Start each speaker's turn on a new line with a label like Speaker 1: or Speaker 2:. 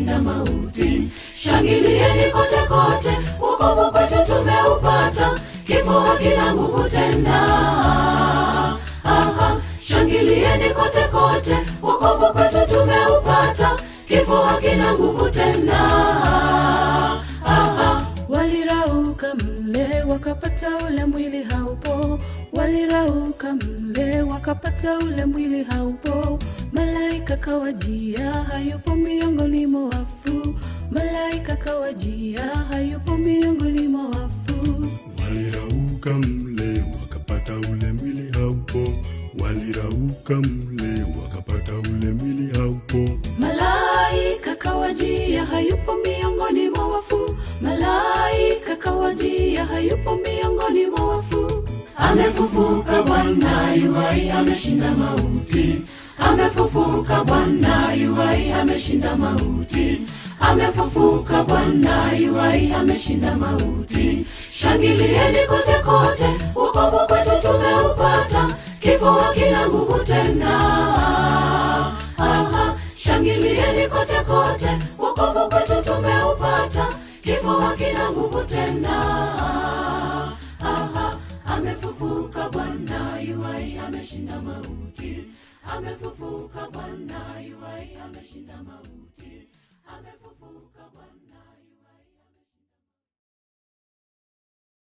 Speaker 1: ameshinda mauti. Shangilieni kote kote, wokovu kwetu tumeupata, kifo hakina nguvu tena. Aha, shangilieni kote kote, wokovu kwetu tumeupata, kifo hakina nguvu tena. Aha,
Speaker 2: Walirauka mle wakapata ule mwili haupo, walirauka mle wakapata ule mwili haupo. Malaika kawajia, hayupo miongoni mwa wafu. Malaika kawajia, hayupo miongoni mwa wafu.
Speaker 3: Walirauka mle wakapata ule mwili haupo, walirauka mle wakapata ule mwili haupo.
Speaker 2: Malaika kawajia, hayupo miongoni mwa wafu. Malaika kawajia, hayupo miongoni mwa wafu.
Speaker 1: amefufuka Bwana yuhai, ameshinda mauti. Amefufuka Bwana yuhai, ameshinda mauti. Amefufuka Bwana yuhai, ameshinda mauti. Shangilieni kote kote, wokovu kwetu tumeupata, kifo hakina nguvu tena. Aha, shangilieni kote kote, wokovu kwetu tumeupata, kifo hakina nguvu tena. Aha, amefufuka Bwana yuhai, ameshinda mauti. Amefufuka Bwana yuhai, ameshinda mauti. Amefufuka Bwana